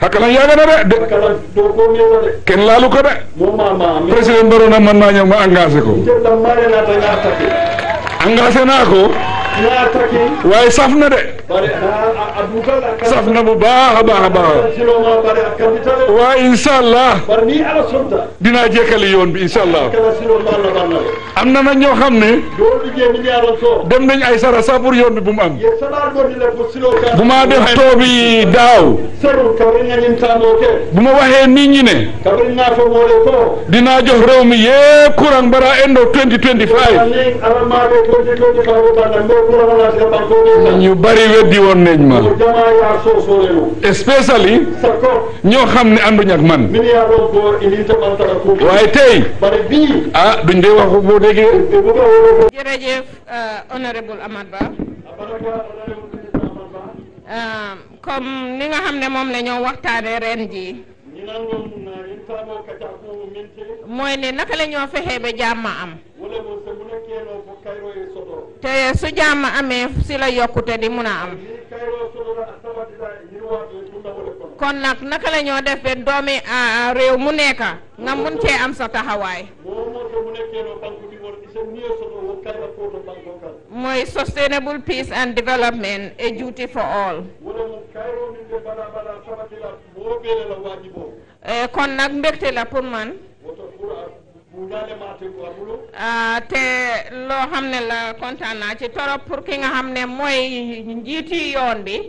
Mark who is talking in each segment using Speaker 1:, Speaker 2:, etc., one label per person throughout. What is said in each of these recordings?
Speaker 1: hakkalan yaaga na de de
Speaker 2: kala do ko meta de
Speaker 1: kenn laalu ko de
Speaker 2: mo mama mi
Speaker 1: président Barrow na man naa ñëw ma engagé ko
Speaker 2: te dam mare na ta na taki
Speaker 1: engagé naa ko
Speaker 2: na taki
Speaker 1: waaye saf na de
Speaker 2: bare a abuka la ka
Speaker 1: saf na bu baax a baax a baax
Speaker 2: silo ma bare akabitale
Speaker 1: waaye incha allah
Speaker 2: bar ni ala sonta
Speaker 1: dinaa jekkali yoon bi incha allah
Speaker 2: kala silo ma la banna
Speaker 1: am na nag ñoo xam ne
Speaker 2: do liggéey mi yaron so
Speaker 1: dem nañ ay sara sa pour yoon bi bu mu am
Speaker 2: ye sabar go ni le ko silo ka
Speaker 1: bu ma def toobi daaw
Speaker 2: seru kabri nga ñin tamo ke
Speaker 1: bu ma waxee nit ñi ne
Speaker 2: kabri nga fo mo le ko
Speaker 1: dinaa jox réew mi yépp courant bara endo 2025
Speaker 2: ani ala ma be ko ci ko ci ka ko banna mo ko la la ka ko ni
Speaker 1: ñu bari weddi woon nañ ma
Speaker 2: jama ya so so le no
Speaker 1: especially
Speaker 2: sako
Speaker 1: ñoo xam ne ànduñ ak man
Speaker 2: min ya ron ko ini ta ban ta ko
Speaker 1: waaye tey
Speaker 2: bare bi
Speaker 1: ah duñ dee wax boo déggee
Speaker 2: e bu ko wolo ko
Speaker 3: jërëjëf honorable Amat Bah Um, comme ni nga xam ne moom la ñoo waxtaane ren ji mooy ne naka la ñoo fexee ba jàmm am te su jàmm amee si la yokkute di mun a am kon nag naka la ñoo def ba doomi ah, réew mu nekk nga mun cee am sa taxawaay mooy sustainable peace and development a duty for all Eh, kon nag mbégte la pour man ah, te loo xam ne la kontaan naa ci torop pour ki nga xam ne mooy njiiti yoon bi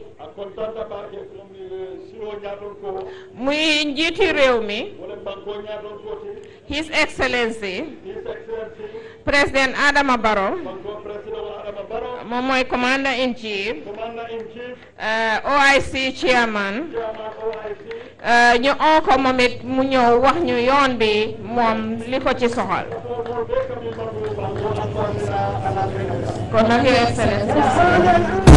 Speaker 3: muy njiiti réew mi His Excellency président Adama Barrow moom mooy commander in chief eh, OIC chairman eh, ñu oo ko moom it mu ñëw wax ñu yoon bi moom li ko ci soxal kon nag Your Excellency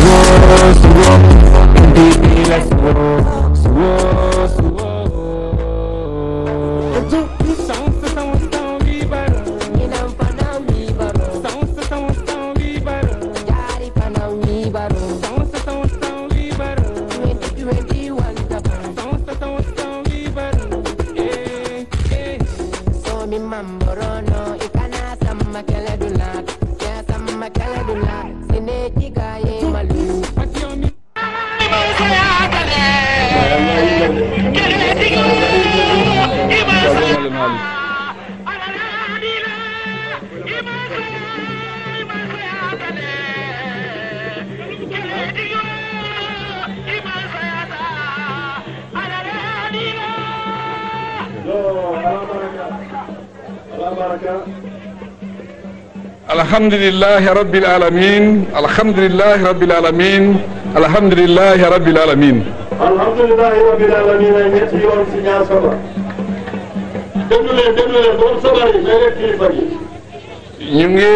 Speaker 1: alhamdulillahi rabbil alamin alhamdulillahi rabbil alamin alhamdulillahi rabbil alamin
Speaker 2: alhamdulillahi rabbil alamin ay ñetti yoon si ñaar saba déglu leen déglu leen doon sabar yi may leen kilifa gi
Speaker 1: ñu ngi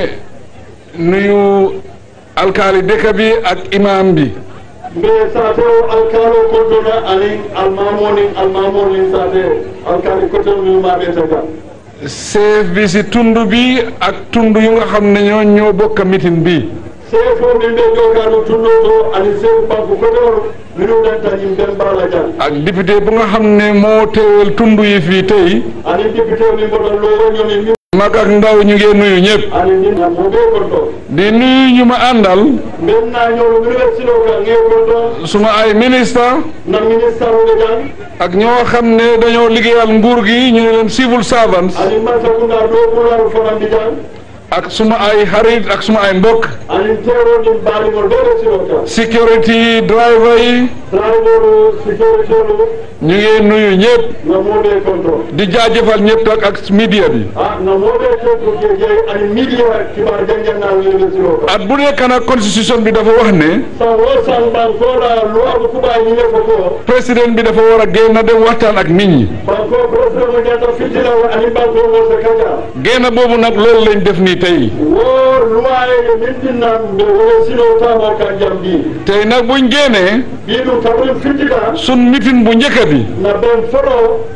Speaker 1: nuyu alkaali dëkk bi ak imam bi
Speaker 2: mbe sate o alkalo koddona anin almamoni almamoni sate alkali kotel miyumaɓe taga
Speaker 1: chef bi si tund bi ak tund yu nga xam ne ñoo ñoo bokk mitin bi
Speaker 2: sefo min ɓe jogano tunno to ani sew banque kotol minuɗanta yimɓe mbala jan
Speaker 1: ak député bu nga xam ne moo teewal tund yi fii tey
Speaker 2: ani député min mboɗon lowoñomi mi
Speaker 1: mag ak ndaw ñu ngi nuyu ñëpp
Speaker 2: ani ndin mo ɓe gonɗo
Speaker 1: di nuyu ñu ma àndal
Speaker 2: min nañowo université o ka ŋe gonɗo
Speaker 1: suma ay ministre
Speaker 2: na ministre oɓe jan
Speaker 1: ak ñoo xam ne dañoo liggéeyal nguur gi ñu ne leen civil servants
Speaker 2: ani masakunda ɗo ɓural fonandi jan
Speaker 1: ak suma ay xarit ak suma ay mbokk
Speaker 2: ani teroɗin mbaɗigol ɓeɗe sino ka
Speaker 1: security driver yi
Speaker 2: driver sécurité o
Speaker 1: ñu ngi nuyu ñëpp
Speaker 2: na moɓe gonɗo
Speaker 1: di jaajëfal ñëpp ak ak media bi
Speaker 2: ah no moɓe teddu jeey ani media kibar janjannal université o ka
Speaker 1: at bu nekk nag constitution bi dafa wax ne
Speaker 2: san wo san bankoɗa loi ko kuɓa ñine fo ko
Speaker 1: président bi dafa war a génn dem waxtaan ak nit ñi
Speaker 2: banko président mo ñanta fittila o ani banko mo se kaja
Speaker 1: génn boobu nag loolu lañ def nii tey
Speaker 2: wo loi e min ɗinnan ɓe wole sino tamo kan jam ɗi
Speaker 1: tey nag buñ génnee
Speaker 2: ɓiɗum taɓoɗum fittita
Speaker 1: sun mitin bu njëkk bi
Speaker 2: na ɓen foɗo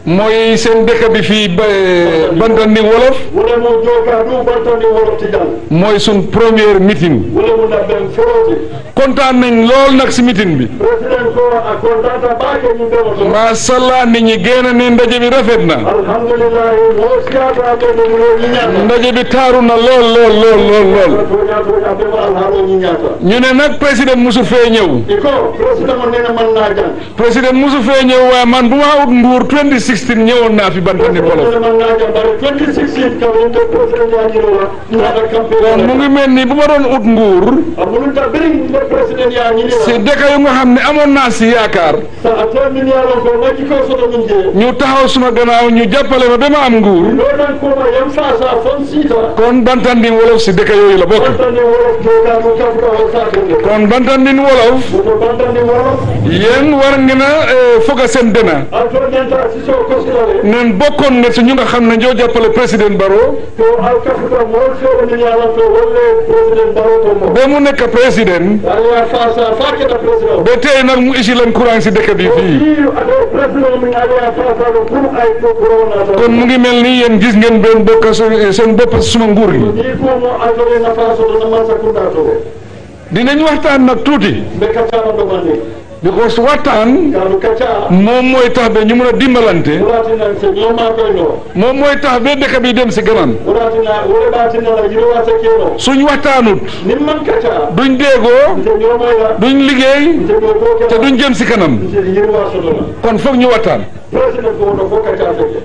Speaker 1: mooy seen dëkk bi fii ba Bantandi wolof
Speaker 2: wala mo jooga ɗum bantandi wolofti jam
Speaker 1: mooy sun première meeting
Speaker 2: wala mo nabben foroti
Speaker 1: kontaan nañ lool nag si meeting bi
Speaker 2: président ko a contanta ɓaake ñum ɓemo to
Speaker 1: masallah nit ñi génn ne ndaje bi rafet na
Speaker 2: alhamdulillahi mo siyata ɓe ɗum yo ñiñata
Speaker 1: ndaje bi taaru na lool lool lool lool lool
Speaker 2: toña toña ɓemo alhaalo ñiñata
Speaker 1: ñu ne nag président musu fee ñëw
Speaker 2: iko président mo nena man na jang
Speaker 1: président musu fee ñëw waaye man bu ma ut nguur 2016 ñëwoon naa fi Bantandi wolof
Speaker 2: président man na jang bare 2016 kam yimɓe président yañirola naɗa
Speaker 1: kon mu
Speaker 2: campagne
Speaker 1: ngi mel ni bu ma doon ut nguur
Speaker 2: a mununta ɓiri nde président
Speaker 1: si
Speaker 2: yañinira
Speaker 1: dëkk yu nga xam ne amoon naa si yaakaar
Speaker 2: sa a termini alon ko majji ko soto min jee
Speaker 1: ñu taxaw suma gannaaw ñu jàppale ma ba ma am nguur
Speaker 2: ɗoɗan koma yam sasa fon siita
Speaker 1: kon Bantandi wolof si dëkk yooyu la bokk
Speaker 2: bantandi wolof joga ɗum kafka o satende
Speaker 1: kon Bantandi wolof
Speaker 2: woto bantandi wolof
Speaker 1: yéen war ngeen a eh, foga seen dena
Speaker 2: alto ñanta siso kosilale
Speaker 1: neen bokkoon nga si ñu nga xam ne ñoo jàppale président Barrow
Speaker 2: to alkafuta mol feere min yalan to wolle président baro to mo
Speaker 1: ba mu nekk président
Speaker 2: aya fasa fa keɗa président
Speaker 1: ba tey nag mu isi leen courant si dëkk bi fii
Speaker 2: i aɗo président min aya fasa ɗo pour ay to coronata
Speaker 1: kon mu ngi mel ni yéen gis ngeen benn bokk su- seen bopp si suma nguur gi
Speaker 2: ni fomo altore nafa soto naman sakunda to
Speaker 1: dinañ waxtaan nag tuuti
Speaker 2: ɓe kaccama ɗomandi
Speaker 1: because waxtaan
Speaker 2: kanu kacca
Speaker 1: moom mooy tax ba ñu mun a dimbalante
Speaker 2: wuratina se ñoma koyno
Speaker 1: moom mooy tax ba dëkk bi dem si kanam
Speaker 2: wuratina wole ɓatinala yiro wasa keno
Speaker 1: suñ waxtaanut
Speaker 2: nin man kacca
Speaker 1: duñ déegoo
Speaker 2: nte ñomoya
Speaker 1: duñ liggéey
Speaker 2: nte ɗo ko
Speaker 1: te
Speaker 2: keɗa
Speaker 1: duñ jëm si kanam
Speaker 2: nte yiro wasotona
Speaker 1: kon foog ñu waxtaan
Speaker 2: président ko wono fo kacca feke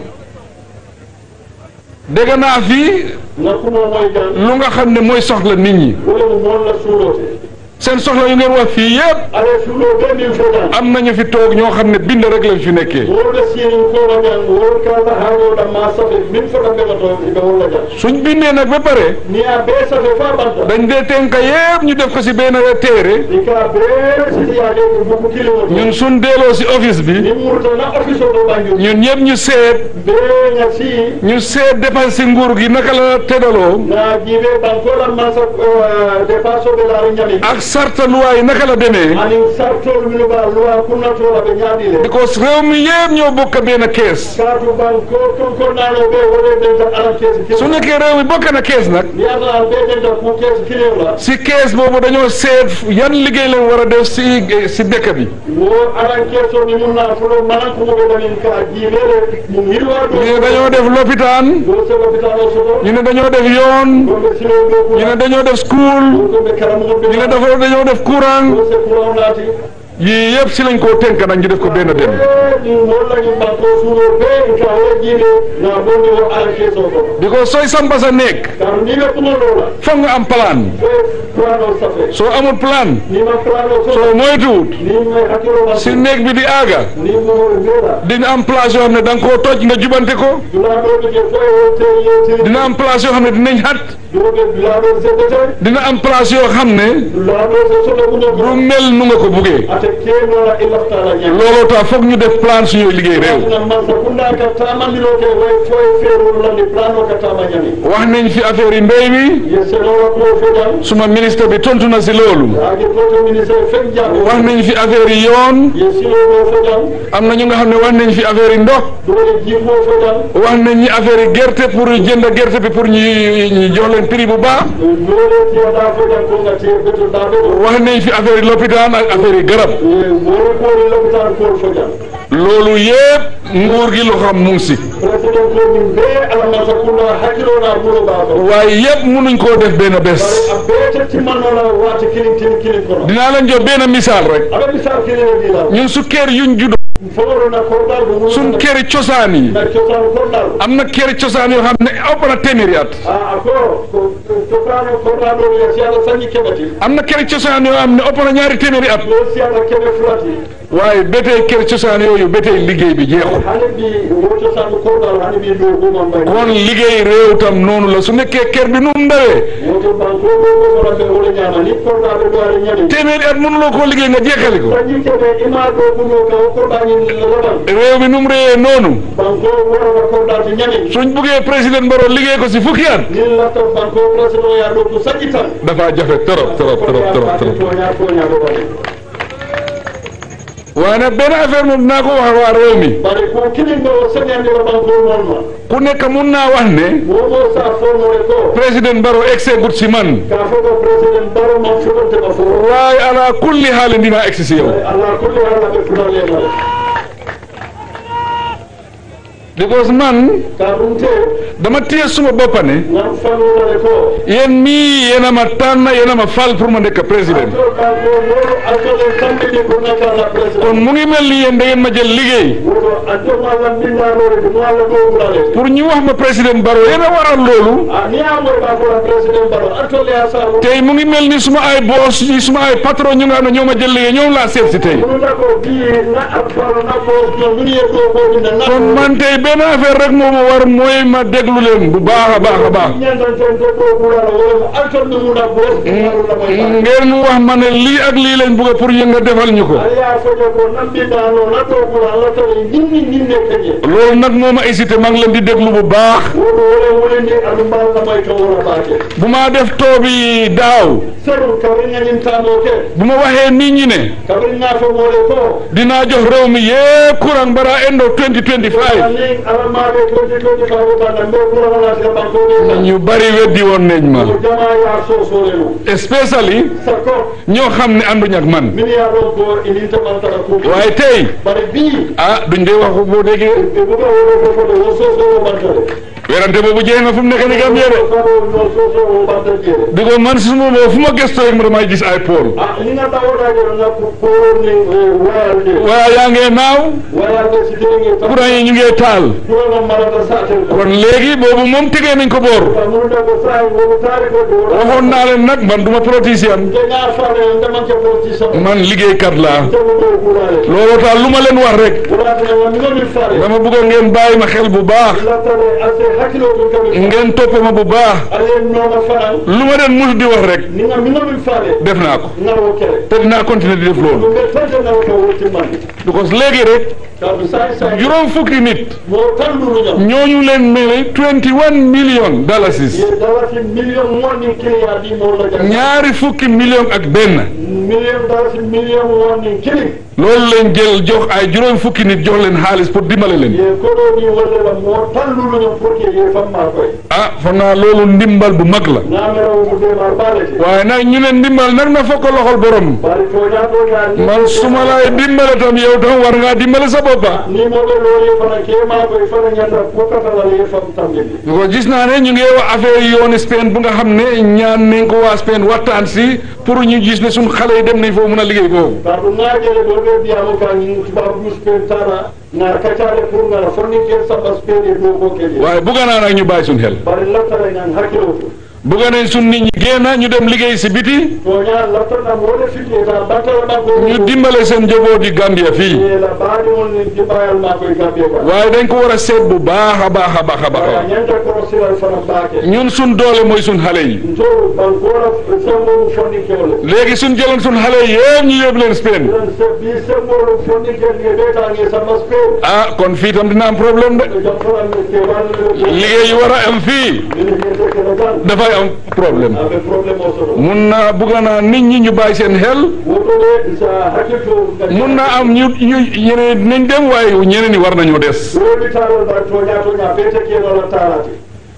Speaker 1: dégg naa fii
Speaker 2: nakkumo moye jan
Speaker 1: lu nga xam ne mooy soxla nit ñi
Speaker 2: wole mo molla suulote
Speaker 1: seen soxla yu ngeen wax fii yëpp
Speaker 2: ala suulo ɓe min fotan
Speaker 1: am nañu fi toog ñoo xam ne bind rek lañ fi nekkee
Speaker 2: wolɓe sinin kowa jan wol kala haaloɗa ma safe min fota ɓeɓa to ɓe wolla jan
Speaker 1: suñ bindee nag ba pare
Speaker 2: ni a ɓe safe fa ɓanta
Speaker 1: dañ dee tënk yëpp ñu def ko si benn téere
Speaker 2: i ka ɓe sitiyade ko bokku kilimo to
Speaker 1: ñun suñ delloo si office bi
Speaker 2: nin murtana office o ɗo ɓanjum
Speaker 1: ñun ñëpp ñu seet
Speaker 2: ɓe ñasi
Speaker 1: ñu seet dépense si nguur gi naka la teddaloo
Speaker 2: na jiiɓe bankolan masa dépense o ɓe laari ñami
Speaker 1: ak sarta luwaa yi naka la demee
Speaker 2: anin sartol mino ɓa loi kunnatola ɓe ñaaɗile
Speaker 1: because réew mi yëpp ñoo bokk benn kees
Speaker 2: kaatu banko konkornano ɓe wone denta aran keesi
Speaker 1: su
Speaker 2: kilo
Speaker 1: nekkee réew mi bokk na kees nag
Speaker 2: mi anda ɓe denta ku keesi kilio la
Speaker 1: si kees boobu dañoo seet yan liggéey lañ war a def si si dëkk bi
Speaker 2: wo aran keeso ni mun na fulo manan kumoɓe ɗanin ka jiiɓeɗe mum yirwa ɗo
Speaker 1: ñu ne dañoo def lopitaan
Speaker 2: ɗo se l'hôpital o soto
Speaker 1: ñu ne dañoo def yoon
Speaker 2: ɗomɓe silo ɗo
Speaker 1: ñu ne
Speaker 2: kura
Speaker 1: dañoo def school
Speaker 2: ɗomɓe karamoɓe
Speaker 1: ñu ne dafa dañoo def courant
Speaker 2: ɗo se courant naati
Speaker 1: yii yëpp si lañ koo tënk nag ñu def ko benn dem
Speaker 2: ni mollañum banko suuɗo ɓe ka wo jiiɓe na bonni wo aran keeso ko
Speaker 1: because sooy sampa sa néeg
Speaker 2: kaatu ni ɓe kumoɗola
Speaker 1: foog nga am plan
Speaker 2: ɓe plan o safe
Speaker 1: soo amul plan
Speaker 2: nima plan o soto
Speaker 1: soo moytuwut
Speaker 2: ni may hakkilo
Speaker 1: si
Speaker 2: man
Speaker 1: néeg bi di aaga
Speaker 2: ni momoɓe mbeeɗa
Speaker 1: dina am place yoo xam ne da nga koo toj nga jubante ko
Speaker 2: dulaɗoɓe je fo e wote yewtiri
Speaker 1: dina am place yoo xam ne dinañ xat
Speaker 2: duroɓe dulaɗo seddete
Speaker 1: dina am place yoo xam ne
Speaker 2: dulaɗo se soto
Speaker 1: du
Speaker 2: muñogo
Speaker 1: mel nu nga ko buggee
Speaker 2: ate kenola i laftala ñam
Speaker 1: looloo tax foog ñu def plan suñuy liggéey réew
Speaker 2: na mansa kunda ka tamandinoke way foye feerolandi plan o ka tama ñami
Speaker 1: wax nañ fi affaire yi mbéy mi
Speaker 2: ye senowa ko fojan
Speaker 1: suma ministre bi tontu na si loolu
Speaker 2: agi proto ministre fen jaɓo
Speaker 1: wax nañ fi affaire yi yoon
Speaker 2: ye siloɗo fojan
Speaker 1: am na ñu nga xam ne wax nañ fi affaire yi ndox
Speaker 2: dole jimmo fojan
Speaker 1: wax nañ ñi affaire yi gerte pour jënd gerte bi pour ñu ñu jox leen prix bu baax
Speaker 2: dole tiyaɗa fojan ko gati beto daɓe ɗo
Speaker 1: wax nañ fi affaire yi lopitaan ak affaire yi garab
Speaker 2: wore kori lopitan kol fojan
Speaker 1: loolu yëpp nguur gi lu xam mu ngi si
Speaker 2: président ko min be alamasa kunda hakkilona ɓuuro ɓaako
Speaker 1: waaye yëpp mënuñ koo def benn bés
Speaker 2: a beete timmanola wati kilin tin kilin kono
Speaker 1: dinaa leen jox benn misaal rek
Speaker 2: aɓa misal kilin e ɗila
Speaker 1: ñun su kër yuñ juddoo
Speaker 2: fowrona korɗal ɗo
Speaker 1: suñ këri cosaan yi
Speaker 2: na cosan korɗal
Speaker 1: am na këri cosaan yoo xam ne ëpp na téeméeri at
Speaker 2: a ako cosano korɗal ɗo yo si aɗa sañi keɓati
Speaker 1: am na këri cosaan yoo xam ne ëpp na ñaari téeméeri at
Speaker 2: yo si aɗa keɓe fulati
Speaker 1: waaye ba tey këri cosaan yooyu ba tey liggéey bi jeexul
Speaker 2: hani mbi wo cosano korɗal hani mbi ɗo gumam mbay
Speaker 1: kon liggéey réew tam noonu la su nekkee kër bi nu mu ndawee
Speaker 2: woto banko ɗo gosoraɓe wole ñama ni korɗaɓe ɗo aɗa ñami
Speaker 1: téeméeri at mënuloo koo liggéey nga jeexali ko
Speaker 2: sañi keɓe ima ɗo gumo ka o korɗañi laɓan
Speaker 1: réew mi nu mu réyee noonu
Speaker 2: banko worona korɗate ñami
Speaker 1: suñ buggee président Barrow liggéey ko si fukki at
Speaker 2: nin lafta banko président ya ɗo ko saƴƴi tan
Speaker 1: dafa jafe trop trop trop trop trop
Speaker 2: toña toña ɗo waɗi
Speaker 1: waaye nag benn affaire moom dinaa ko wax waa réew mi
Speaker 2: bari ko kilinga o señandira banko molma
Speaker 1: ku nekk mun naa wax ne
Speaker 2: momo sa formore ko
Speaker 1: président Barrow egsi gut si man
Speaker 2: ka foto président baro man fotontema fo
Speaker 1: waaye ala kulli haalin dinaa egsi si yow
Speaker 2: allah kulli hala ɓe futanenal
Speaker 1: because man
Speaker 2: ka ɗum te
Speaker 1: dama téye suma boppa ne
Speaker 2: ngam fanunale ko
Speaker 1: yéen mii yéen a ma tànn yéen a ma fal pour ma nekk président
Speaker 2: to kanko moɗo altole tambini ko nakala président
Speaker 1: kon mu ngi mel ni yéen da ngeen ma jël liggéey
Speaker 2: woto antoma allah mbindanore ko mo allah ɗowulale
Speaker 1: pour ñu wax ma président Barrow yéen a waral loolu
Speaker 2: a ni amoy ɓa fota président baro altole ha sabu
Speaker 1: tey mu ngi mel ni suma ay boss yi suma ay patron ñu nga xam ne ñoo ma jël liggéey ñoom laa seet si tey
Speaker 2: ɗumta ko bi na faro na ko no mini e ɗo koɗine na
Speaker 1: kon man tey benn affaire rek moo ma war mooy ma déglu leen bu baax a baax a baax
Speaker 2: ñandanten to ɗo ɓurala wolemo altol ɗumuna bos ɗumaɗula moy
Speaker 1: ngeen wax ma ne lii ak lii lañ bëgg pour yéen nga defal ñu ko
Speaker 2: aya foƴo ko nambiɗano na to ɓura allah tawi ñinni ñinne keƴe
Speaker 1: loolu nag moo ma hésité maa ngi leen di déglu bu baax
Speaker 2: woɗo wole wolindi aɗum mbalna may to wona ɓaake
Speaker 1: bu ma def toobi daaw
Speaker 2: saɗum kabri ñañintamo ke
Speaker 1: bu ma waxee nit ñi ne
Speaker 2: kabri nafomole ko
Speaker 1: dinaa jox réew mi yépp courant bara endo 2025
Speaker 2: anin alamaɓe toji toji kawo banda mbe ɓurananasika bankoɗe tan
Speaker 1: ñu bari weddi woon nañ ma
Speaker 2: ko jama ya sosole mum
Speaker 1: especially
Speaker 2: sakko
Speaker 1: ñoo xam ne ànduñ ak man
Speaker 2: min ya ɗon ko ininta ɓantata kuuɓi
Speaker 1: waaye tey
Speaker 2: bare bi
Speaker 1: ah duñ dee wax boo déggee
Speaker 2: ɓe ɓuga wono fofoɗo wo sosowo ɓantade
Speaker 1: werante boobu jeex na fu mu nekk ni Gambie de
Speaker 2: kano no sosowo ɓanta jeere
Speaker 1: di ko man suma boo fu ma gëstoo rek ma damay gis ay pôle
Speaker 2: a ni nga tawoɗaƴeɗo ngakku korni wayal nde
Speaker 1: waaye yaa ngee naaw
Speaker 2: wayal nde si tewi
Speaker 1: courant yi ñu ngee taal
Speaker 2: ɗono marata satel ko
Speaker 1: kon léegi boobu moom tegee nañ ko boor
Speaker 2: munude ko sahi wono taari ko ɗo
Speaker 1: waxoon naa leen nag man duma politicien
Speaker 2: jeña fane ndemanke politicien
Speaker 1: man liggéeykat laa
Speaker 2: temu ɗo ɓurale
Speaker 1: looloo tax lu ma leen wax rek
Speaker 2: ɓuratinema minomin fare
Speaker 1: dama bëggoon ngeen bàyyi ma xel bu baax
Speaker 2: lattane ase hakkilo ɗum kami
Speaker 1: ngeen topp ma bu baax
Speaker 2: ayen nooma fanan
Speaker 1: lu ma leen mus di wax rek
Speaker 2: ninga minomin fare
Speaker 1: def naa ko
Speaker 2: ngawo kere
Speaker 1: te dinaa continuer di def loolu
Speaker 2: ɗum ɓe tante ngawo ka wottimmande
Speaker 1: because léegi rek
Speaker 2: kaɗum sahi sahi
Speaker 1: juróom fukki nit
Speaker 2: mo tanduruñam
Speaker 1: ñooñu leen mele 21 million dalasis
Speaker 2: ye dalati million wonni kiliya ɗi molla jang
Speaker 1: ñaari fukki million ak benn
Speaker 2: million dalati million wonni kili
Speaker 1: loolu leen jël jox ay juróom fukki nit jox leen xaalis pour dimbale leen
Speaker 2: ye koɗo ni wallela mo tanduruñam pour que ye famma koye
Speaker 1: ah foog naa loolu ndimbal bu mag la
Speaker 2: namerawo mo demar balete
Speaker 1: waaye nag ñu ne ndimbal nag na fokk loxol borom
Speaker 2: bari toña toña
Speaker 1: man suma lay dimbale tam yow tam war ngaa dimbale sa boppa
Speaker 2: ni moɓe loye fana kema koye fana ñanda pokatalal ye fam tamjini
Speaker 1: ko gis naa ne ñu ngi wax affaire yooni Spain bu nga xam ne ñaan nañ ko waa Spain waxtaan si pour ñu gis ne suñ xale yi dem nañ foofu mun a liggéey foofu
Speaker 2: par ɗum ngajele ɗo ɓe mbiyamo ka tubabu dus pen tara ngar kaccade pour ngara fonnikel samba speni ɗo ko keƴe
Speaker 1: waaye bugga naa nag ñu bàyyi suñ xel
Speaker 2: bari lattara ñan hakkilo to
Speaker 1: bugga nañ suñ nit ñi génn ñu dem liggéey si biti
Speaker 2: toña lattana moɗe fiƴƴeta battala makko
Speaker 1: ñu dimbale seen njaboot yi Gambia fii
Speaker 2: la baɗi on ni jimbayal makko e gambie ka
Speaker 1: waaye dañ ko war a seet bu baax a baax a baax a baax
Speaker 2: aya ñanta kono silal fana mbaake
Speaker 1: ñun suñ doole mooy suñ xale yi
Speaker 2: to bankora semmoɗum fonnikewle
Speaker 1: léegi suñ jëloon suñ xale yi yëpp ñu yóbbu leen Spain
Speaker 2: ɗen bi semmoɗum fonnikel nge ɓeytange samba speen
Speaker 1: ah kon fii tam dina am problème de
Speaker 2: jam fananne ke wanne
Speaker 1: liggéey yi war a am fii
Speaker 2: mine hiyetekene gan
Speaker 1: dafay am problème
Speaker 2: aɓe probléme o soto
Speaker 1: mun naa bugga naa nit ñi ñu bàyyi seen xel
Speaker 2: wotoɗe sa hakkilto
Speaker 1: mun naa am ñu ñu ñeneen nañ dem waaye ñeneen ñi war nañoo des
Speaker 2: woni taral mbar toña toña ɓeyte kenola tarate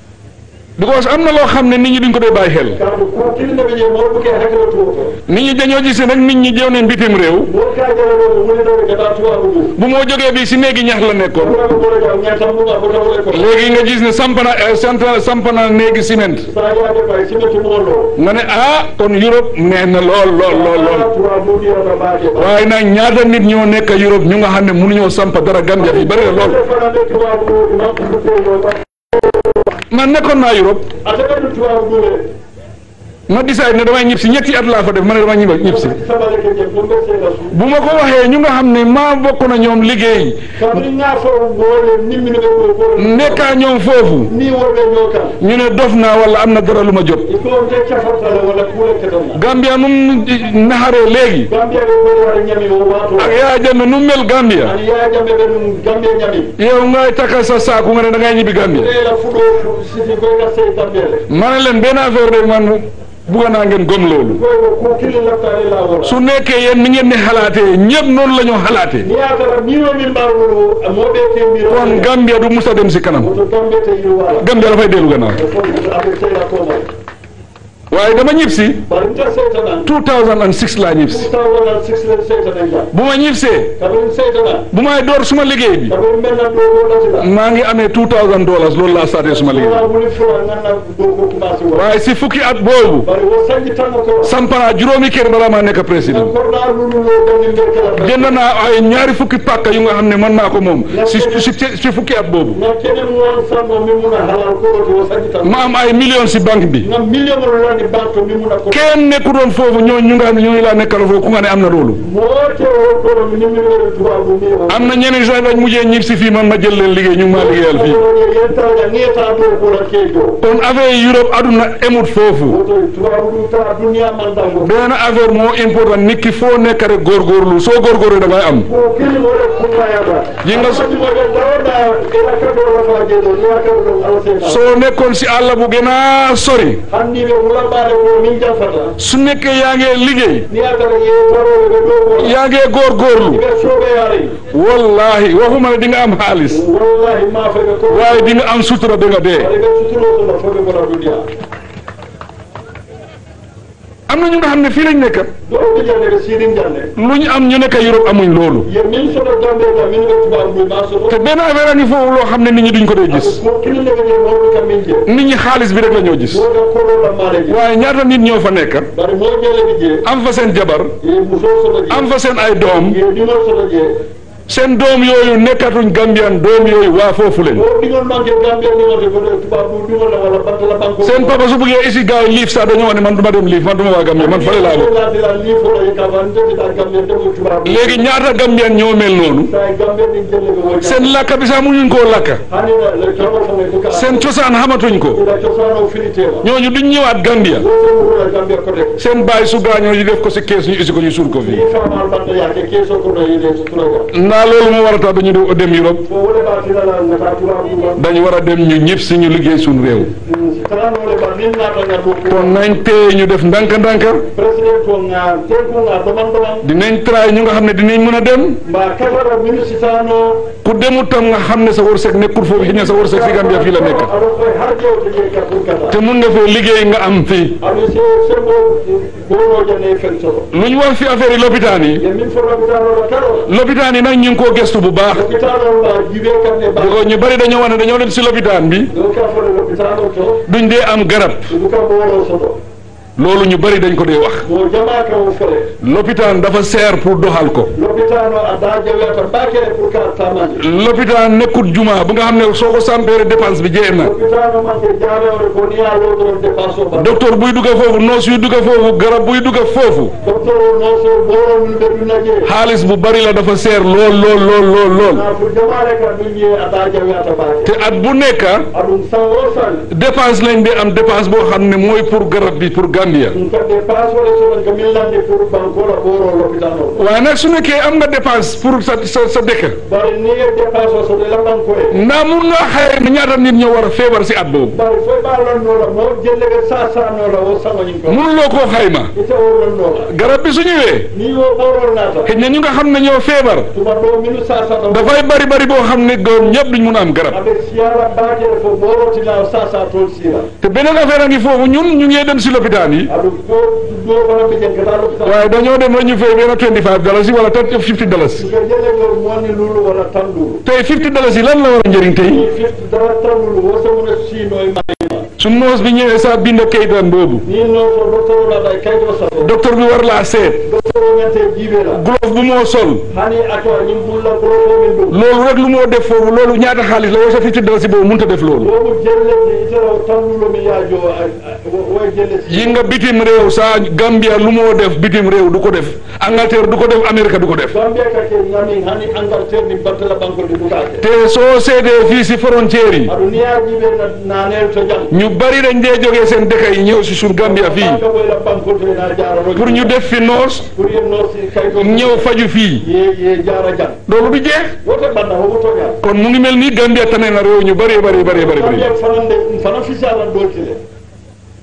Speaker 1: because am na loo xam ne nit ñi duñ ko dee bàyyi xel
Speaker 2: kaɗum ko kilneɓe je mawɓe ke hakkilo to to
Speaker 1: nit ñi dañoo gis rek nit ñi jëw neen bitim réew
Speaker 2: won ka jalaɗoɓe woniɗoɓe gata tubabu ɗum
Speaker 1: bu moo jógee bi si néegi ñax la nekkoon
Speaker 2: ɓuraɓe ɓoɗo jam ñatam ɗum a fotawole ko
Speaker 1: léegi nga gis ne sampana santa sampana néegi ciment
Speaker 2: sa yaade bay simeti mollo
Speaker 1: nga ne ah kon Europe neex na lool lool lool lool
Speaker 2: tubabu ɗiyata mbaake ba
Speaker 1: waaye nag ñaata nit ñoo nekk Europe ñu nga xam ne mënuñoo sampa dara Gambia fi bari na lool
Speaker 2: fanande tubabu imam ɗuɗɗeyo
Speaker 1: man nekkoon naa Europe
Speaker 2: a taɓaɗum tubabu ɗume
Speaker 1: ma décide ne damay ñib si ñetti at laa fa def ma ne damay ñib ñib si
Speaker 2: sabaleke jem ɗum ɓe seeɗa su
Speaker 1: bu ma ko waxee ñu nga xam ne maa bokk na ñoom liggéey
Speaker 2: kabri nga fo gole nimmino ɓe ɗo ko
Speaker 1: nekkaa ñoom foofu
Speaker 2: ni worɓe ño kam
Speaker 1: ñu ne dof naa wala am na dara lu ma jot
Speaker 2: il faut te cafartale walla kuuleke ɗon
Speaker 1: Gambia num naxaree léegi
Speaker 2: gambia ɓe ɓeɗo waɗa ñami o wato
Speaker 1: ak yaa jame nu mel Gambia
Speaker 2: ani yajamɓe ɓe ɗum gambie ñami
Speaker 1: yow ngay takka sa saaku nga ne da ngay ñibbi Gambia
Speaker 2: ɓeela fuɗo siti koyga sey gambele
Speaker 1: ma ne leen benn affaire de man bugga naa ngeen gom loolu
Speaker 2: koy ko ko kili laftare lawol
Speaker 1: su nekkee yéen ni ngeen ne xalaatee ñëpp noonu la ñoo xalaatee
Speaker 2: ni yatara miro min mbarwolo moɓe temiro
Speaker 1: kon Gambia du musa dem si kanam
Speaker 2: woto gambe te yiru wala
Speaker 1: Gambia dafay dellu gannaaw
Speaker 2: e fof aɓe seyda komay
Speaker 1: waaye dama ñib si
Speaker 2: bari nta seytanan
Speaker 1: 2006 laa ñib si
Speaker 2: taw wonal six len seytanan jam
Speaker 1: bu ma ñib see
Speaker 2: kaɓen seytanan
Speaker 1: bu may door suma liggéey bi
Speaker 2: kaɓen mennan ɗo woɗatila
Speaker 1: maa ngi amee 2000 dollars loolu laa starté suma liggéey
Speaker 2: wala woni fura ganna ɗo ko commencé wo
Speaker 1: waaye si fukki at boobu
Speaker 2: bari wo sañi tanmo ko
Speaker 1: sampanaa juróomi kër balaa maa nekk président
Speaker 2: korɗa lululo gani nder kala
Speaker 1: jënd naa ay ñaari fukki pàkk yu nga xam ne mën naa ko moom si si si fukki at boobu
Speaker 2: na kene won sammo min muna halal koroto wo sañi tan
Speaker 1: ma am ay millions si banque bi
Speaker 2: ngam million mo landi banque to min muna ko
Speaker 1: kenn nekku doon foofu ñoo ñu nga xam ne ñooñu laa nekkal foofu ku nga ne am na loolu
Speaker 2: moote o kono mi nimmiwere tubabu mi o
Speaker 1: am na ñeneen sax dañ mujjee ñib si fii man ma jël leen liggéey ñu ngi maa liggéeyal fii
Speaker 2: yettaga ngeta ɗo kola keejo
Speaker 1: kon affaire yi Europe aduna emut foofu
Speaker 2: woto tubabu ɗum ta duniya mandango
Speaker 1: benn affaire moo important nit ki foo nekk rek góorgóorlu soo góorgóorlu da ngay am
Speaker 2: ko kili wole kummayata
Speaker 1: Yi nga so-
Speaker 2: moƴe dawoɗa ela kaɗo rafaje ɗo ni wakaɗo ɗon alsena
Speaker 1: soo nekkoon si àll bu gën a sori
Speaker 2: hanniɓe wulaɓare ko min jafata
Speaker 1: su nekkee yaa ngee liggéey
Speaker 2: ni atara yewtaroɓe ɓe ɗo ko
Speaker 1: yaa ngee góorgóorlu
Speaker 2: ɓe soɓeyare
Speaker 1: wallahi waxuma ne di nga am xaalis
Speaker 2: wallahi ma feɓe ko
Speaker 1: waaye di nga am sutura ba nga dee
Speaker 2: aɗa ɓe suturotono foɓe gona duniya
Speaker 1: am na ñu nga xam ne fii lañ nekk
Speaker 2: ɗoɓe jande ɓe sirin jande
Speaker 1: lu ñu am ñu nekk Europe amuñ loolu
Speaker 2: ye min soto gambe kam min ɓe tubabu ɗum ma soto
Speaker 1: te benn affaire a ngi foofu loo xam ne nit ñi duñ ko dee gis
Speaker 2: ko kilnegeje mawɗo kam min je
Speaker 1: nit ñi xaalis bi rek la ñoo gis
Speaker 2: woga kolola maɗa je
Speaker 1: waaye ñaata nit ñoo fa nekk
Speaker 2: bare mo jeleɓe je
Speaker 1: am fa seen jabar
Speaker 2: ye muso soto je
Speaker 1: am fa seen ay doom
Speaker 2: ye ɗimol soto je
Speaker 1: seen doom yooyu nekkatuñ Gambian doom yooyu waa foofu leen
Speaker 2: o ɗigol manque gambe ɗimote ko tubabu ɗimola walla bantala banque
Speaker 1: seen papa su bëggee isi gars yi liif sax dañoo wax ne man du ma dem liif man du ma waa Gambie man fële laa bokk
Speaker 2: latila li fola ye kavan ndetita gambe ndemo tubabu
Speaker 1: léegi ñaata Gambian ñoo mel noonu
Speaker 2: sa gambe ɗin jelleɓe wo
Speaker 1: seen lakka bi sax muñuñ koo lakka
Speaker 2: hanina le kamo fome ko kala
Speaker 1: seen cosaan xamatuñ ko
Speaker 2: ila cosano finitema
Speaker 1: ñooñu duñ ñëwaat Gambia
Speaker 2: wosomuhula gambe kote
Speaker 1: seen baay su gaañoo ñu def ko si kees ñu isi ko ñu suul ko fii
Speaker 2: ni famal banda yake keso kono yide so turaga
Speaker 1: naa loolu moo war a tax dañu de- dem Europe
Speaker 2: so wole batinala ngata tubabu ɗum
Speaker 1: dañu war a dem ñu ñëpp si ñu liggéey suñu réew
Speaker 2: tananole ba min nata ngar ɗo
Speaker 1: kon nañ téye ñu def ndànk-ndànk
Speaker 2: président ko nga tenko nga doman doman
Speaker 1: dinañ try ñu nga xam ne dinañ mën a dem
Speaker 2: mba katara ministre tano
Speaker 1: ku demut tam nga xam ne sa wërsëg nekkul foofu xëy na sa wërsëg fi Gambia fii la nekk
Speaker 2: aɗo koye har jewte je ka pour kata
Speaker 1: te mun nga fee liggéey nga am fii
Speaker 2: aɗo se sembo bonojane fen soto
Speaker 1: lu ñu wax fi affaire yi lopitaan yi
Speaker 2: e min fo lopitanoɗo karo
Speaker 1: lopitaan yi nag ñu ngi koo gestu bu baax
Speaker 2: lopitano mba jiɓe kamɓe ba
Speaker 1: because ñu bari dañoo wax ne dañoo dem si lopitaan bi
Speaker 2: ɗo ka fole lopitano to
Speaker 1: duñ dee am garab
Speaker 2: ɗum ka bono soto
Speaker 1: loolu ñu bari dañ ko dee wax
Speaker 2: mo jama ka o fole
Speaker 1: lopitaan dafa seer pour doxal ko
Speaker 2: lopitano a da jaweta mbakere pour ka tamani
Speaker 1: lopitaan nekkut juma bu nga xam ne soo ko sampeere dépense bi jeex na
Speaker 2: lopitano manque jarewre ko ni a lowdoron dépense o ba
Speaker 1: docteur buy dugga foofu noos yuy dugga foofu garab buy dugga foofu
Speaker 2: docteur o non so ɓoro min ɓe ɗunaje
Speaker 1: xaalis bu bari la dafa seer lool lool lool lool lool
Speaker 2: na pour jamare ka ɗum ye a da jaweta mbake
Speaker 1: te at bu nekk
Speaker 2: aɗum san o san
Speaker 1: dépense lañ di am dépense boo xam ne mooy pour garab bi pour Gambia
Speaker 2: ɗum kam dépense wole soɗon ko min lande pour bankola ɓoro lopitano o
Speaker 1: waaye nag su nekkee am nga dépense pour sa sa sa dëkk
Speaker 2: bare ni e dépense o soɗo laɓanko e
Speaker 1: ndax mun nga xayma ñaata nit ñoo war a feebar si at boobu
Speaker 2: bare foy ɓa lannola mo jellege sa sanola o sagoñin ko
Speaker 1: mënuloo koo xayma
Speaker 2: ite o lannola
Speaker 1: garab bi su ñëwee
Speaker 2: ni o ɓorol nata
Speaker 1: xëy na ñu nga xam ne ñoo feebar
Speaker 2: tuma ɗo minu sa sata
Speaker 1: dafay bari bari boo xam ne góor ñëpp duñ mun a am garab
Speaker 2: aɓe siyara bakere fo ɓorotina sa sa toon sira
Speaker 1: te beneen affaire a ngi foofu ñun ñu ngi dem si lopitaan yi
Speaker 2: aɗum ko ɗo fana ɓe jen kata lopitan
Speaker 1: waaye dañoo dem rek ñu fay benn 25 dalasi wala 50 dalasi
Speaker 2: ko jellegol monni lulu walla tanduru
Speaker 1: tey 50 dalasi lan la war a njëriñ tey
Speaker 2: ni fifti dara tanduru wosamuna sino e mayima
Speaker 1: su noos bi ñëwee saa bind kayitam boobu
Speaker 2: ni non so docteur oɗaɗa e kayto sato
Speaker 1: docteur bi war laa seet
Speaker 2: docteur o mente jiiɓeɗa
Speaker 1: glove bu moo sol
Speaker 2: hani ato ñim bulla profomin ɗum
Speaker 1: loolu rek lu moo def foofu loolu ñaata xaalis la woo sa 50 dalasi boobu mënut a def loolu
Speaker 2: womo jellete itara tandulomi yaajo woye jellete
Speaker 1: yi nga bitim réew saa Gambia lu moo def bitim réew du ko def Angleterre du ko def Amérique du ko def
Speaker 2: gambia kake ngami hani angleterre ni battala bankolde ɗuɗake
Speaker 1: te soo seetee fii si frontière yi
Speaker 2: aɗo niyajiɓe nanel to jang
Speaker 1: ñu bari dañ dee jógee seen dëkk yi ñëw si suñ Gambia fii
Speaker 2: ka ɓoyla bankolde na jarano
Speaker 1: pour ñu def fi noos
Speaker 2: pour yenno si kayto
Speaker 1: ñëw faju fii
Speaker 2: ye ye jara jang
Speaker 1: loolu du jeex
Speaker 2: wote ɓanna homo toña
Speaker 1: kon mu ngi mel ni Gambia tane na réew ñu bari bari bari bari bari
Speaker 2: gambia fanande fana fisi alan doltile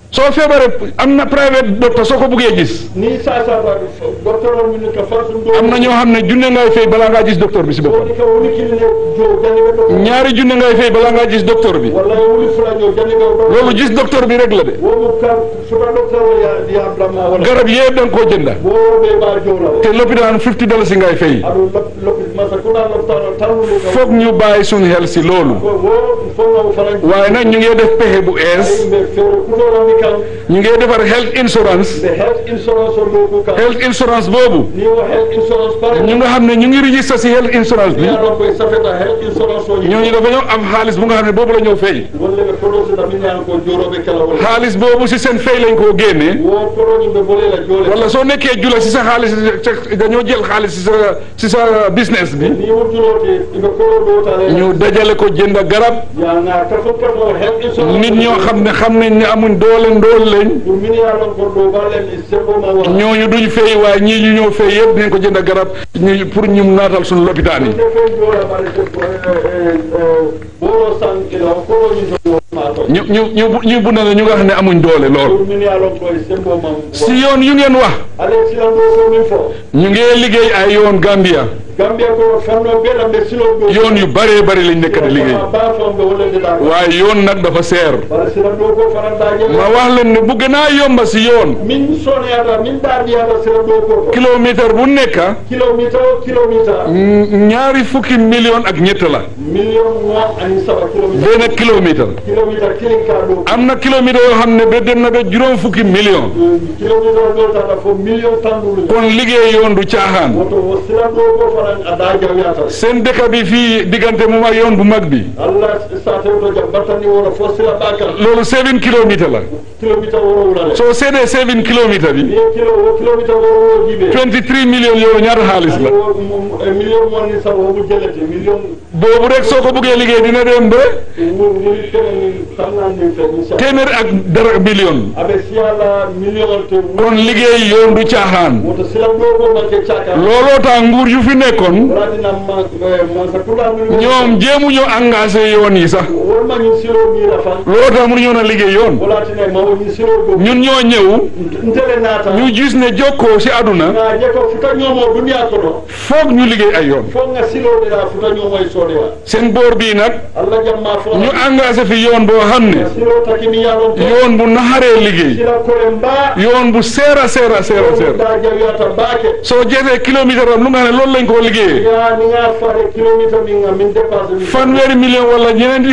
Speaker 1: soo feebaree am na private docteur soo ko buggee gis
Speaker 2: ni sasa ba docteur o min ka fasu do
Speaker 1: am na ñoo xam ne junne ngay fay balaa ngaa gis docteur bi si boppam
Speaker 2: woni ka woni kili ne jo jani be do
Speaker 1: ñaari junne ngay fay balaa ngaa gis docteur bi
Speaker 2: walla woni fula jo jani be do
Speaker 1: loolu gis docteur bi rek la de
Speaker 2: wo mu ka suba docteur o ya ya brahma wala
Speaker 1: garab yëpp da nga koo jënda
Speaker 2: wo be ba jo la
Speaker 1: te lopitaan 50 dollars ngay fay
Speaker 2: adu lop masa kuna loptano tanu lu ka
Speaker 1: foog ñu bàyyi suñu xel si loolu
Speaker 2: ko wo fo nga fara
Speaker 1: waaye nag ñu ngi def pexe bu ees
Speaker 2: be fere kuno la mi kan
Speaker 1: ñu ngi defar health insurance
Speaker 2: be health insurance o do ku ka
Speaker 1: health insurance boobu
Speaker 2: ni wo health insurance pare
Speaker 1: ñu nga xam ne ñu ngi registré si health insurance bi
Speaker 2: ya do ko safeta health insurance o ni
Speaker 1: ñooñu dafa ñoo am xaalis bu nga xam ne boobu la ñoo fay
Speaker 2: wolle be kodo se tammi ñaan ko jorobe kala wala
Speaker 1: xaalis boobu si seen fay lañ koo génnee
Speaker 2: wo kodo ni be bole la jole
Speaker 1: wala soo nekkee jula si sa xaalis dañoo jël xaalis si sa si sa business bi
Speaker 2: ni wo julote ibe kodo do tale
Speaker 1: ñu dajale ko jënd garab
Speaker 2: ya na kafo kafo health insurance
Speaker 1: nit ñoo xam ne xam nañ ne amuñ doole ndool lañ
Speaker 2: du min ya lon ko do balem sembo ma wa
Speaker 1: ñooñu duñ fay waaye ñii ñu ñoo fay yëpp dinañ ko jënd garab ñu pour ñu naatal suñu lopitaan yi
Speaker 2: defo jora bare ko boro san ila ko ni do ma to
Speaker 1: ñu ñu ñu ñu bu ne ñu nga xam ne amuñ doole lool
Speaker 2: du min ya lon ko sembo ma
Speaker 1: si yoon yu ngeen wax
Speaker 2: ale silan do ko min fo
Speaker 1: ñu ngi liggéey ay yoon Gambia
Speaker 2: gambia ko fanno be la be silo do
Speaker 1: yoon yu bëree bëri lañ nekk di liggéey
Speaker 2: ba fam be wala de da
Speaker 1: waaye yoon nag dafa seer
Speaker 2: bare silan do ko faranda je
Speaker 1: ma wax leen ne bu gën a yomba si yoon
Speaker 2: min soneyata min ɗaɗiyata sera ɗo ko to
Speaker 1: kilomètre bu nekk
Speaker 2: kilométre o kilométre
Speaker 1: mm, ñaari fukki million ak ñett la
Speaker 2: million noon ani saba kilométre
Speaker 1: benn kilomètre
Speaker 2: kilométre kilin ka ɗo
Speaker 1: am na kilomètre yoo xam ne ba dem na ba juróom fukki million
Speaker 2: kilométre o ɗotata fo million tanɗulu
Speaker 1: kon liggéey yoon du caaxaan
Speaker 2: woto o sera ɗo ko fanan a da jawyata
Speaker 1: seen dëkk bi fii diggante moom ak yoon bu mag bi
Speaker 2: allah sa tewto jam battani wono fo sera ɓakal
Speaker 1: loolu seven kilomètre la
Speaker 2: kilométre woro wulale
Speaker 1: soo seedee seven kilomètre bi
Speaker 2: ni kilo o kilométre woro wo jiɓe
Speaker 1: 23 million yow ñaata xaalis la
Speaker 2: million moni saba omo jellete million
Speaker 1: boobu rek soo ko bëggee liggéey dina dem ba
Speaker 2: ni kene tamnandi fe inchallah
Speaker 1: téeméer ak dara million
Speaker 2: aɓe siyala million te
Speaker 1: kon liggéey yoon du caaxaan
Speaker 2: woto silam ɗo ko manke caka
Speaker 1: looloo tax nguur yu fi nekkoon
Speaker 2: waɗina mansa tula
Speaker 1: ñoom jéemuñu engagé yoon yi sax
Speaker 2: wolmañin siro mira fan
Speaker 1: looloo tax mënuñoo na liggéey yoon
Speaker 2: wolatine mawoñin siro ɗo
Speaker 1: ñun ñoo ñëw
Speaker 2: ntele naata
Speaker 1: ñu gis ne jokkoo si aduna
Speaker 2: nga je ko futa ñoomo duniya kono
Speaker 1: foog ñu liggéey ay yoon
Speaker 2: fo nga silode ya futa ñoomo e soodeya
Speaker 1: seen boor bii nag
Speaker 2: allah jamma fo
Speaker 1: ñu engagé fi yoon boo xam ne
Speaker 2: silo takimi yalon to
Speaker 1: yoon bu naxaree liggéey
Speaker 2: sila kore mba
Speaker 1: yoon bu seera seera seera seera
Speaker 2: da jawyata baake
Speaker 1: soo jeetee kilomètre am lu nga xam ne loolu lañ koo liggéeyee
Speaker 2: ya ni nga fare kilométre min nga min dépasse min
Speaker 1: fanweeri million wala ñeneenti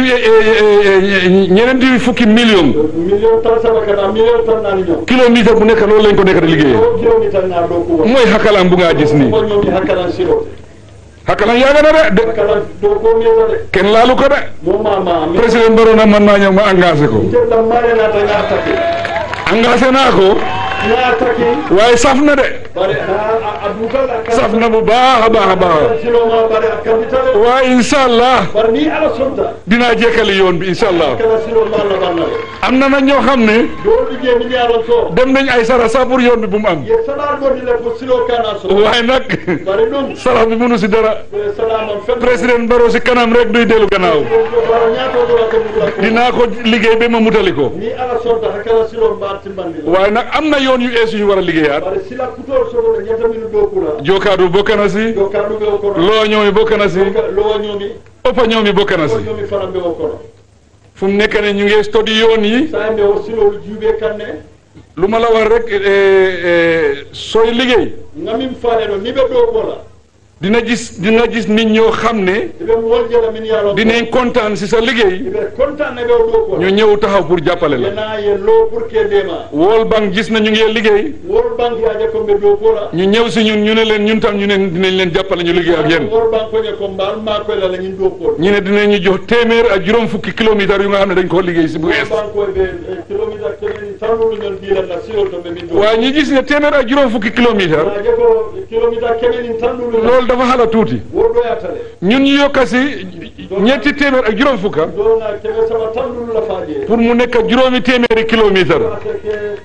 Speaker 1: ñeneenti fukki million
Speaker 2: million tan saba kana million tan nani ñoo
Speaker 1: kilomètre bu nekk loolu lañ ko nekk di liggéeyee
Speaker 2: o kilométre nga ɗo kuwa
Speaker 1: mooy xakalam bu ngaa gis nii
Speaker 2: ko ñoomi hakkalan silo
Speaker 1: xakalam yaaga na de de
Speaker 2: hakkalan ɗo ko miyata de
Speaker 1: kenn laalu ko de
Speaker 2: mo mama mi
Speaker 1: président Barrow nag man maa ñëw ma engagé ko
Speaker 2: jedda mare nata nga taki
Speaker 1: engagé naa ko
Speaker 2: nga taki
Speaker 1: waaye saf na de
Speaker 2: bare a dukal a
Speaker 1: saf na bu baax a baax a baax
Speaker 2: siloma bare a kambitale
Speaker 1: waaye incha allah
Speaker 2: bare ni ala sonta
Speaker 1: dinaa jekkali yoon bi incha allah
Speaker 2: kala silo malla bannale
Speaker 1: am na nag ñoo xam ne
Speaker 2: do liggéey mi ñaaron so
Speaker 1: dem nañ ay sara sax pour yoon bi bu mu am
Speaker 2: ye salar godi le ko silo kana so
Speaker 1: waaye nag
Speaker 2: bare ɗum
Speaker 1: sarax bi mënu si dara
Speaker 2: salamam fen
Speaker 1: président Barrow si kanam rek duy dellu gannaaw
Speaker 2: bara ñaatoɗora ko ɗumla ko
Speaker 1: dinaa ko liggéey ba ma mutali ko
Speaker 2: ni ala sonta hakkala silo mbar timbandi la
Speaker 1: waaye nag am na yoon yu ees yu ñu war a liggéeyaat
Speaker 2: bare sila kutol sogoɗo ñettamino dow kura
Speaker 1: jokaadu bokk na si
Speaker 2: do kanduɓe o kono
Speaker 1: loo ñoomi bokk na si
Speaker 2: lowa ñoomi
Speaker 1: ëppa ñoomi bokk na
Speaker 2: o
Speaker 1: si
Speaker 2: ñoomi faramɓe o kono
Speaker 1: fu mu nekk ne ñu ngi study yoon yi
Speaker 2: sa mbe o silol juuɓe kanne
Speaker 1: lu ma la wax rek eh, eh, sooy liggéey
Speaker 2: ngamin faale ɗo ni ɓe ɗo kola
Speaker 1: dina gis dina gis nit ñoo xam ne
Speaker 2: eɓe woljela min yalon
Speaker 1: dinañ kontaan si sa liggéey
Speaker 2: eɓe contane ɓe o ɗo kola
Speaker 1: ñu ñëw taxaw pour jàppale la
Speaker 2: yena ye lo pour que ndema
Speaker 1: World Bank gis na ñu ngi liggéey
Speaker 2: wol banque yaje ko ɓe ɗo kola
Speaker 1: ñu ñëw si ñun ñu ne leen ñun tam ñu ne dinañ leen jàppale ñu liggéey ak yéen
Speaker 2: wol banque oñe ko mbal ma koyla la ñin ɗo kola
Speaker 1: ñu ne dinañ ñu jox téeméer ak juróom fukki kilomètres yu nga xam ne dañ koo liggéey si bu ees
Speaker 2: banque oye ɓe kilométre kemen tannuɗu ñon dilanna silol to ɓe min ɗo
Speaker 1: waaye ñu gis ne téeméer ak juróom fukki kilomètres
Speaker 2: yaje ko kilométre kemenin tannuɗu
Speaker 1: loolu dafa xala tuuti
Speaker 2: woɗɗoyatale
Speaker 1: ñun ñu yokka si ñetti téeméer ak juróom fukka
Speaker 2: dona keme saba tannuɗu la faaje
Speaker 1: pour mu nekk juróomi téeméeri kilomètres
Speaker 2: parce que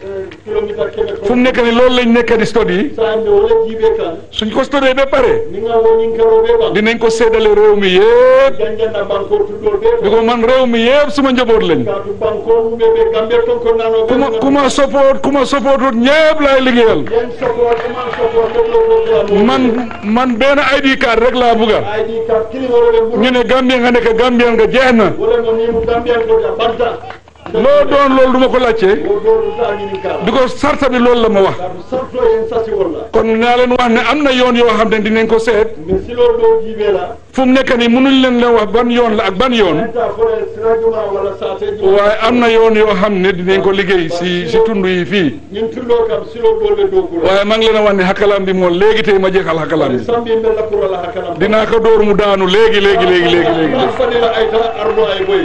Speaker 2: kilomita keme
Speaker 1: fu mu nekk ni loolu lañ nekk di study
Speaker 2: sande wala jibe kan
Speaker 1: suñ ko study ba pare
Speaker 2: ni nga woni karo be ba
Speaker 1: dinañ ko séddale réew mi yëpp
Speaker 2: janjanda banko tuddo be
Speaker 1: bi ko man réew mi yëpp suma njaboot lañ
Speaker 2: ka tu banko mu be be gambe ton ko nano
Speaker 1: ku ma ku ma support ku ma supportut ñëpp laay liggéeyal
Speaker 2: yen support man support do do do
Speaker 1: man man benn ID card rek laa bugga
Speaker 2: ID card kili wala be
Speaker 1: ñu ne Gambien nga nekk Gambien nga jeex na
Speaker 2: wala mo ni mu gambe ko ta banta
Speaker 1: loo doon loolu du ma ko laajte
Speaker 2: o do do ta ni ka
Speaker 1: because sarta bi loolu la ma wax
Speaker 2: ka tu sarto yen sasi wala
Speaker 1: kon naa leen wax ne am na yoon yoo xam ne dinañ ko seet
Speaker 2: mais silo do jibe la
Speaker 1: fu mu nekk nii mënuñ leen leen wax ban yoon la ak ban yoon
Speaker 2: ta fore sirajuma wala sate juma
Speaker 1: waaye am na yoon yoo xam ne dinañ ko liggéey si si tund yi fii
Speaker 2: ñun tundo kam silo do be do ko
Speaker 1: waaye maa ngi leen a wax ne xakalaam bi moom léegi tey ma jeexal xakalaam bi
Speaker 2: sambi be la ko la hakana
Speaker 1: dinaa ko dóor mu daanu léegi léegi léegi léegi léegi
Speaker 2: fadila ay ta ardo ay boy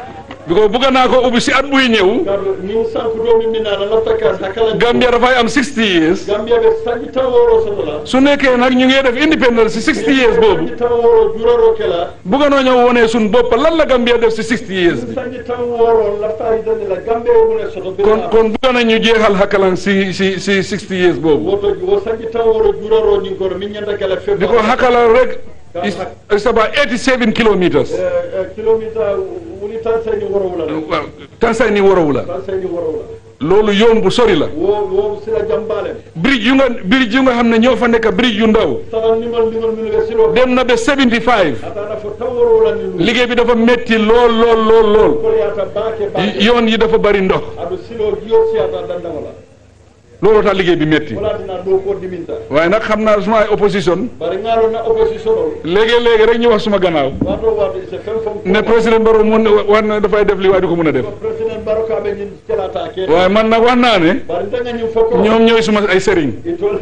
Speaker 1: bi ko bugga naa ko ubbi si at buy ñëw
Speaker 2: kadu ni sanku do mi minana lafta ka hakala
Speaker 1: Gambia dafay am 60 years
Speaker 2: gambia be sanji tan woro sotola
Speaker 1: su nekkee nag ñu ngi def independence si 60 years boobu
Speaker 2: sanji tan woro juraro kela
Speaker 1: bugga noo ñëw wonee suñ bopp lan la Gambia def si 60 years bi
Speaker 2: sanji tan woro lafta idani la gambia mu ne soto be
Speaker 1: kon kon bugga nañ ñu jeexal xakalaan si si si 60 years boobu
Speaker 2: woto wo sanji tan woro juraro ni ko min nyanda kala fe
Speaker 1: di ko xakalaan rek is is about 87 kilometers
Speaker 2: kilomita wuli tan sayni woro wala
Speaker 1: waaw Tanzanie warawu la
Speaker 2: tan sayni woro wala
Speaker 1: loolu yoon bu sori la
Speaker 2: wo wo sila jambale
Speaker 1: bridge yu nga bridge yu nga xam ne ñoo fa nekk bridge yu ndaw
Speaker 2: tan nimal nimal min be silo
Speaker 1: dem na ba 75
Speaker 2: atana fo tan woro wala ni
Speaker 1: liggéey bi dafa metti lool lool lool lool
Speaker 2: ko yata baake baake
Speaker 1: yoon yi dafa bari ndox
Speaker 2: adu silo jiyo siyata danda wala
Speaker 1: looloo tax liggéey bi metti
Speaker 2: wala dina do ko diminta
Speaker 1: waaye nag xam naa suma ay opposition
Speaker 2: bari ngalo na opposition o
Speaker 1: léegi-léegi rek ñu wax suma gannaaw
Speaker 2: wato wato c'est fen fom
Speaker 1: ne président Barrow mun war na dafay def li waaye du ko mun a def
Speaker 2: president baroka be ñin celata ke
Speaker 1: waaye man nag wax naa ne
Speaker 2: bari danga ñin foko
Speaker 1: ñoom ñooy suma ay sëriñ
Speaker 2: itol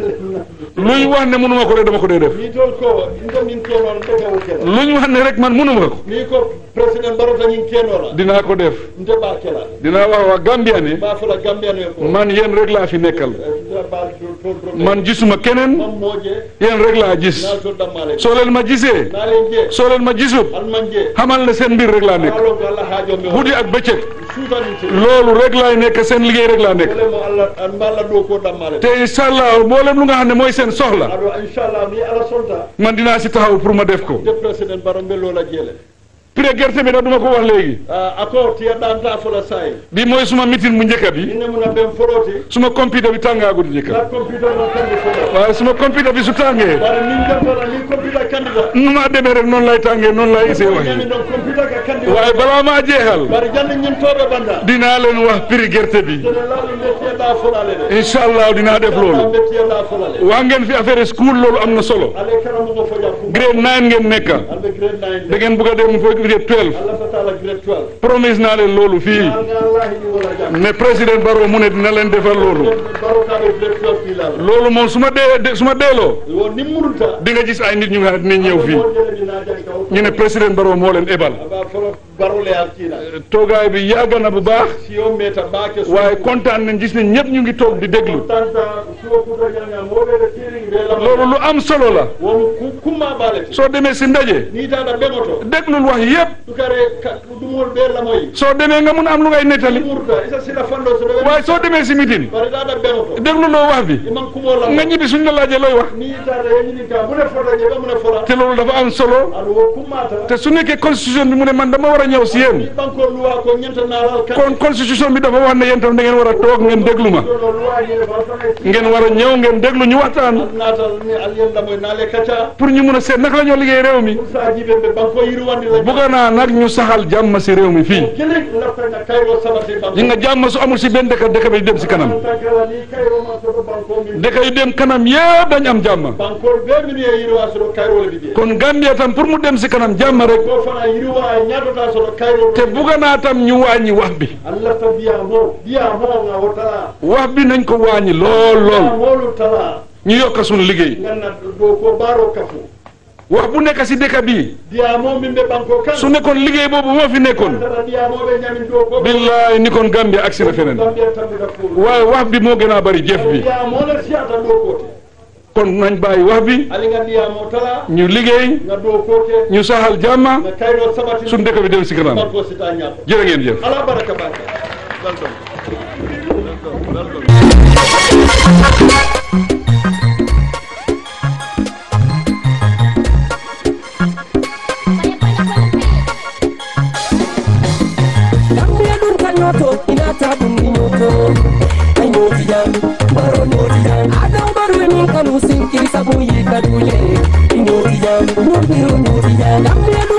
Speaker 1: luñ wax ne mënuma ko rek dama ko dee def
Speaker 2: ni tol ko ndo min keno la daga o kela
Speaker 1: luñ wax ne rek man mënuma ko
Speaker 2: ni ko president barota ñin keno la
Speaker 1: dinaa ko def
Speaker 2: nte ba kela
Speaker 1: dinaa wax waa Gambia ne
Speaker 2: ba fala gambia no ko
Speaker 1: man yéen rek laa fi nekkal
Speaker 2: ba tol tol
Speaker 1: man gisuma keneen
Speaker 2: mam moje
Speaker 1: yéen rek laa gis
Speaker 2: na tol damale
Speaker 1: soo leen ma gisee
Speaker 2: na len je
Speaker 1: soo leen ma gisut
Speaker 2: al manje
Speaker 1: xamal ne seen mbir rek laa nekk
Speaker 2: alo ko Allah haajo me
Speaker 1: guddi ak bëccëg
Speaker 2: suutan ci
Speaker 1: loolu rek laay nekk seen liggéey rek laa nekk
Speaker 2: wala mo Allah an mala do ko damale
Speaker 1: te incha allah mboolem lu nga xam ne mooy seen soxla
Speaker 2: ado inshallah ni ala sonta
Speaker 1: man dinaa si taxaw pour ma def ko
Speaker 2: de president baro mbello la jele
Speaker 1: prix gerte bi nag duma ko wax léegi
Speaker 2: ako tiya danta fola say
Speaker 1: bi mooy suma meeting bu njëkk bi
Speaker 2: inne mun a ben foroti
Speaker 1: suma computer bi tàngaagut njëkk
Speaker 2: la computer no kandi folo
Speaker 1: waaye suma computer bi su tàngee
Speaker 2: bare min jantara ni computer candidat
Speaker 1: nu ma demee rek noonu lay tàngee noonu lay isee
Speaker 2: ñami
Speaker 1: waxee
Speaker 2: don computer ka kandi
Speaker 1: waaye balaa maa jeexal
Speaker 2: bare jande ñin tobe banda
Speaker 1: dinaa leen wax prix gerte bi
Speaker 2: dene lalu metier da folale de
Speaker 1: incha allah dinaa def loolu
Speaker 2: metier da folale
Speaker 1: waa ngeen fi affaire school loolu am na solo
Speaker 2: ale kara mo fo jakku
Speaker 1: grade 9 ngeen nekka
Speaker 2: albe grade 9
Speaker 1: da ngeen bëgg a dem fo grade 12
Speaker 2: Allah fatala grade 12
Speaker 1: promise naa leen loolu fii
Speaker 2: Allah ni wala jakku
Speaker 1: ne président Barrow mu ne dina leen defal loolu
Speaker 2: baro ka be grade 12 fi la
Speaker 1: loolu moom su ma dee de- su ma deeloo
Speaker 2: wo nimurunta
Speaker 1: di nga gis ay nit ñu nga xam ne dinañ ñëw fii
Speaker 2: mo jele ni na janka o
Speaker 1: ñu ne président Barrow moo leen ebal
Speaker 2: aba folo baro le alkina
Speaker 1: toogaay bi yàgg na bu baax
Speaker 2: si o meta baake so
Speaker 1: waaye kontaan nañ gis ne ñëpp ñu ngi toog di déglu
Speaker 2: tanta suwo kuta ñanga moɓeɗe tiring ɓe lama
Speaker 1: loolu lu am solo la
Speaker 2: womo kumma balete
Speaker 1: soo demee si ndaje
Speaker 2: ni tata ɓemoto
Speaker 1: déglul wax yëpp
Speaker 2: sukare ɗumol ɓe lamoyi
Speaker 1: soo demee nga mun a am lu ngay nettali
Speaker 2: murta isa sila fanɗo so ɗo
Speaker 1: waaye soo demee si meeting
Speaker 2: bare tata ɓemoto
Speaker 1: dégluloo wax bi
Speaker 2: iman kumo lamo
Speaker 1: nga ñibbi suñ la laajee looy wax
Speaker 2: ni tata yeñini ka mune fota jeɓe mune fota
Speaker 1: te loolu dafa am solo
Speaker 2: aɗa wo kummata
Speaker 1: te su nekkee constitution bi mu ne man dama war a ñëw si yéen
Speaker 2: ɓanko luwa ko ñanta naral kan
Speaker 1: kon constitution bi dafa wax ne yéen tam da ngeen war a toog ngeen déglu ma
Speaker 2: ɗono luwa ñine fatana
Speaker 1: ngeen war a ñëw ngeen déglu ñu waxtaan
Speaker 2: natal ni aliyen lamoy naale kacca
Speaker 1: pour ñu mun a seet naka la ñoo liggéey réew mi
Speaker 2: sa jiɓe ɓe banko yirwandi la
Speaker 1: bugga naa nag ñu saxal jàmm si réew mi fii
Speaker 2: kelen laftana kayro sabati banko
Speaker 1: yi nga jàmm su amul si benn dëkk dëkk bi dem si kanam
Speaker 2: tankala ni kayro ma soto banko min
Speaker 1: dëkk yi dem kanam yëpp dañ am jàmm
Speaker 2: bankol be min ye yirwa soto kayro le bije
Speaker 1: kon Gambia tam pour mu dem si kanam jàmm rek
Speaker 2: ko fana yirwa ay ñatota soto kayro
Speaker 1: te bugga naa tam ñu wàññi wax bi
Speaker 2: allah ta biya mo biya mo nga wotala
Speaker 1: wax bi nañ ko wàññi lool
Speaker 2: biya
Speaker 1: lool
Speaker 2: molu tala
Speaker 1: ñu yokk suñu liggéey
Speaker 2: nganna do ko baro kafu
Speaker 1: wax bu nekk si dëkk bi
Speaker 2: biya mo min be banko kan
Speaker 1: su nekkoon liggéey boobu moo fi nekkoon
Speaker 2: tara biya mo be ñamin do ko
Speaker 1: billaay ni kon Gambia agsi na feneen
Speaker 2: Gambia tambi da fu
Speaker 1: waaye wax bi moo gën a bari jëf bi
Speaker 2: biya mo la siata do ko te
Speaker 1: kon nañ bàyyi wax bi
Speaker 2: ali nga biya mo tala
Speaker 1: ñu liggéey
Speaker 2: nga do ko te
Speaker 1: ñu saxal jàmma
Speaker 2: nga kayro sabati
Speaker 1: suñu dëkk bi dem si kanam
Speaker 2: banko sita ñato
Speaker 1: jërë ngeen jëf
Speaker 2: ala baraka baka welcome welcome welcome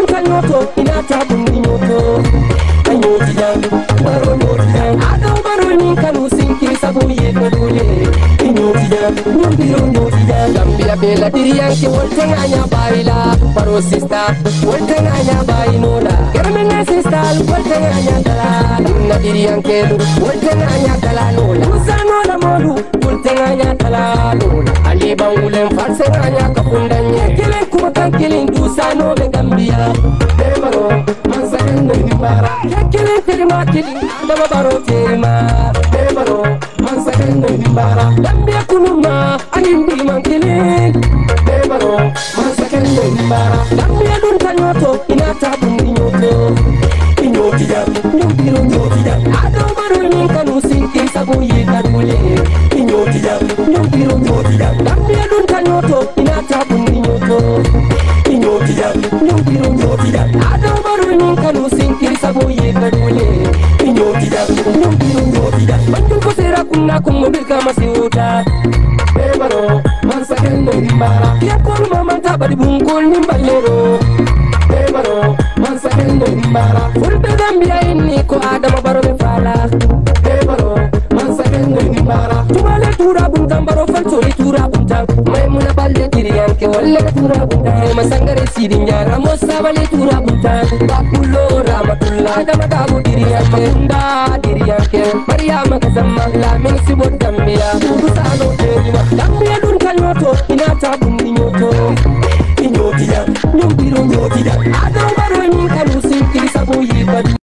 Speaker 4: ta nyoto ina ta bundi nyoto anyoti jang baro nyoti jang ado baro ni kanu sinki sabu ye kadule nyoti jang nyoti nyoti jang gambia bela diriyan ke wolte nganya baila baro sista wolte nganya bainola kermena sista wolte nganya dala na diriyan ke wolte nganya dala nola usanola modu wolte nganya dala nola ali bawulen farse nganya kapundanye kelen kuma kan kelen dusano be gambia bemaro mansakan no himbara kelen terima kelen dama baro terima bemaro mansakan no himbara gambia kunuma anindi man kelen bemaro mansakan no himbara gambia dun tanyoto ina tabundi nyoto inyoti jam nyumbiro nyoti jam ado baro ni kanu sinki sabu ye kadule inyoti jam nyumbiro nyoti jam gambia dun tanyoto ina tabundi nyoto inyoti jam nyumbiro nyoti jam ado baro ni kanu sinki sabu ye kadule inyoti jam nyumbiro nyoti jam banjul ko sera kunna kungo bilka masiuta bebaro mansakendo himbara yakol mamanta badi bungkul nimbalero bebaro mansakendo himbara fulbe gambia inni ko adama baro be fala bebaro mansakendo himbara tumale tura buntam baro faltori tura buntam maimuna balle diriyanke walle tura buntam masangare sidi nyara mo sabale tura buntam bakulo ramatullah adama dabu diriyanke makunda diriyanke maryama kazamma lamin sibot gambia dudu sano terima gambia dun kanyoto ina tabundi nyoto inyoti jam nyumbiro nyoti jam adama baro min kanu sinkiri sabu yibadu